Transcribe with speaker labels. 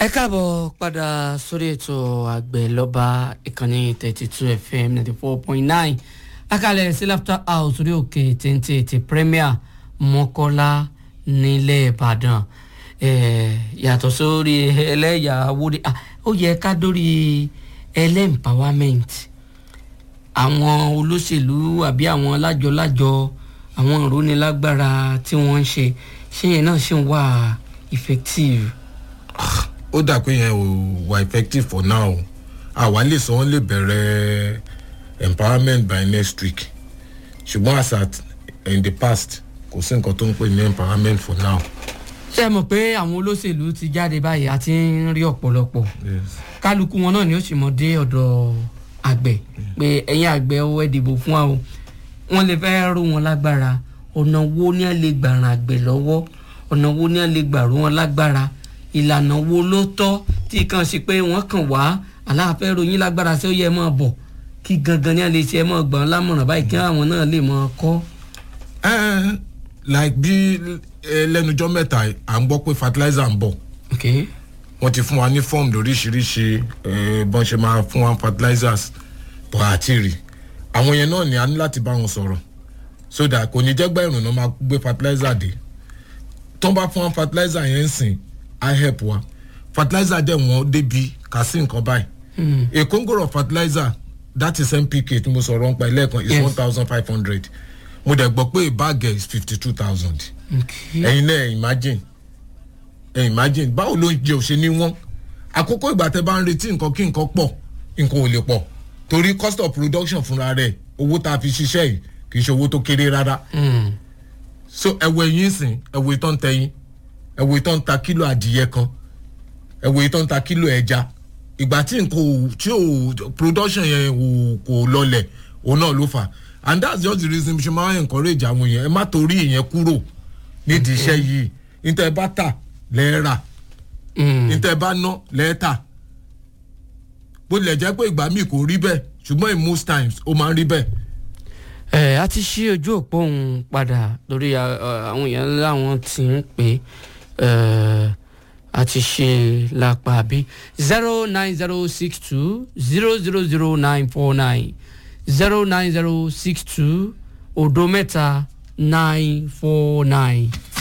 Speaker 1: ẹ káàbọ̀ padà sórí ètò àgbẹ̀ lọ́ba ìkànnì thirty two fm ninety four point nine akalẹ̀ sí laughter house orí òkè téńté ti premier mọ́kọ́lá nílẹ̀ ìbàdàn yàtọ̀ sórí ẹlẹ́yàwó ó yẹ ká dórí ẹlẹ́empowerment àwọn olóṣèlú àbí àwọn lájọ-lájọ àwọn ìrónilágbára tí wọ́n ń ṣe ṣé yẹn náà ṣì ń wà effective
Speaker 2: ó dà pé yẹn ò wà effective for now àwa lè sọ wọn lè bẹ̀rẹ̀ empowerment by next week ṣùgbọ́n as at in the past kò sí nǹkan tó ń pè ní empowerment for now.
Speaker 1: ṣé ẹ mọ̀ pé àwọn olóṣèlú ti jáde báyìí àti ń rí ọ̀pọ̀lọpọ̀ kálukú wọn náà ni ó sì mọ̀ dé ọ̀dọ̀ àgbẹ̀ pé ẹ̀yin àgbẹ̀ ó ẹ̀ dìbò fún wa o wọ́n lè fẹ́ rú wọn lágbára ọ̀nà wo ni a lè gbà ràn àgbẹ̀ lọ́wọ́ ọ̀nà wo ni a lè gbà rú wọn lágbára ìlànà wo ló tọ́ tí kàn sí pé wọ́n kàn wá aláàfẹ́ ròyìn lágbára sí ó yẹ mọ́ bọ̀ kí gangan ní a lè ṣe ẹ mọ́ gbọ́n lámọ̀ràn báyìí kí àwọn náà lè mọ́ kọ́.
Speaker 2: ẹ like bí lẹ́nujọ́ mẹ́ta à ń gbọ́ pé fertilizer ń bọ̀ wọ́n ti fún wa ní form lóríṣiríṣi bọ́n ṣe máa fún wa fertilizers bọ̀ àti rí àwọn yẹn náà ni a ní láti bá wọn sọ̀rọ̀ so that kò ní jẹ́ gbẹ́ ìrùnà máa gbé fertilizer dé tó ń bá fún wa fertilizer yẹn ń sìn i help wa fertilizer dẹ̀ wọ́n débi kà sí nǹkan báyìí a congo of fertilizer that is npk tí mo sọ̀rọ̀ ń pa ẹlẹ́ẹ̀kan is one thousand five hundred mo dẹ̀ gbọ́ pé a bag is fifty two thousand ẹ̀yin náà imagine ẹ̀ imagine báwo ló ń jẹ òṣè ní wọ́n àkókò ìgbà tẹ bá ń retí nǹkan kí nǹkan pọ̀ nǹkan ò lè pọ̀ torí cost of production fúnra rẹ̀ owó tá a fi ṣiṣẹ́ yìí kì í ṣe owó tó kéré rárá so ẹ̀wọ̀ ẹ̀yìn sìn ẹ̀wọ̀ ìtàn tẹ̀yìn ẹ̀wò ìtàn ta kílò adìyẹ kan ẹ̀wò ìtàn ta kílò ẹja ìgbà tí nǹkan ò tí ò production yẹn ò kò lọlẹ̀ òun náà ló fà and that's just the reason ṣe máa encourage àwọn èèyàn ẹ má torí ìyẹn kúrò nídìí iṣẹ́ yìí níta ẹ bá tà lẹ́ẹ̀rà níta ẹ bá ná lẹ́ẹ̀tà bó tilẹ̀ jẹ́ pé ìgbà míì kò rí bẹ́ẹ̀ ṣùgbọ́n in most times ó máa ń rí bẹ́ẹ̀
Speaker 1: ẹ a ti ṣí ojú òpó òun padà lórí àwọn èèyàn láwọn tí ń pè a ti ṣe lápá bí zero nine zero six two zero zero zero nine four nine zero nine zero six two odo mẹ́ta nine four nine.